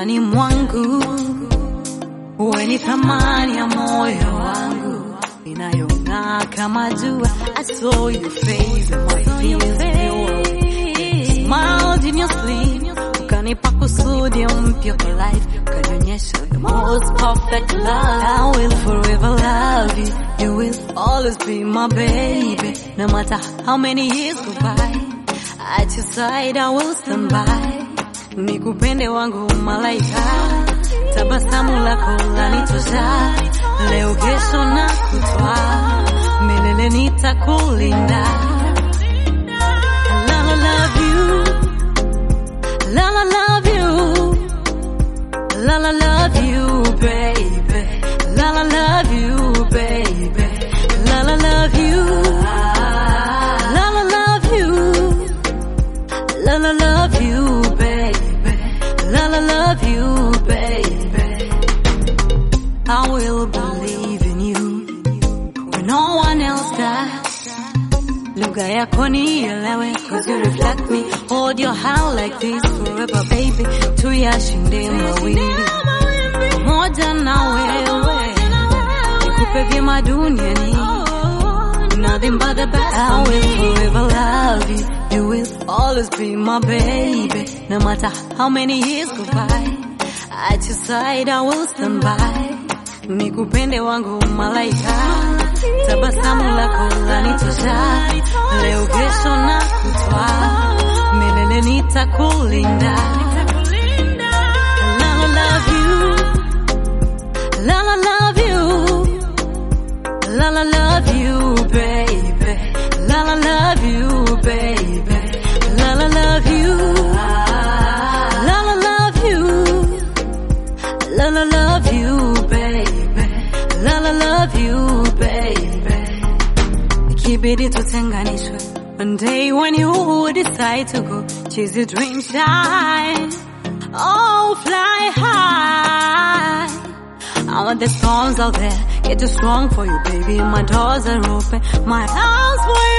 maishani mwangu, wewe ni thamani ya moyo wangu inayong'aa kama jua. I saw your face and my fears pure. Smiled in your sleep, ukanipa kusudi mpya kwa life, ukanionyesha the most perfect love. I will forever love you, you will always be my baby, no matter how many years go by. At your side I will stand by, nikupende wangu malaika, tabasamu lako lanitosha, leo kesho na kutwa, milele nitakulinda. La la love you, la la love you, la la love you baby, la la love you baby, la la love you, la la love you. La la love you, baby. La la love you, baby. I will believe in you when no one else does. Lugha yako nielewe, cause you reflect me. Hold your hand like this forever, baby. Tuyashinde mawili pamoja na wewe, nikupe vyema duniani. Nothing but the best. I will forever love you. You will always be my baby. No matter how many years go by. At your side I will stand by. Nikupende wangu malaika. Tabasamu lako lanitosha. Leo kesho na kutwa. Milele nitakulinda. La la love you. La la love you. La la love you, baby. La la love you, baby. La la love you. La la love you. La la love you, baby. La la love you, baby. Ikibidi tutenganishwe. One day when you decide to go, chase your dream shine. Oh, fly high. I want the storms out there. Get too strong for you, baby. My doors are open. My arms for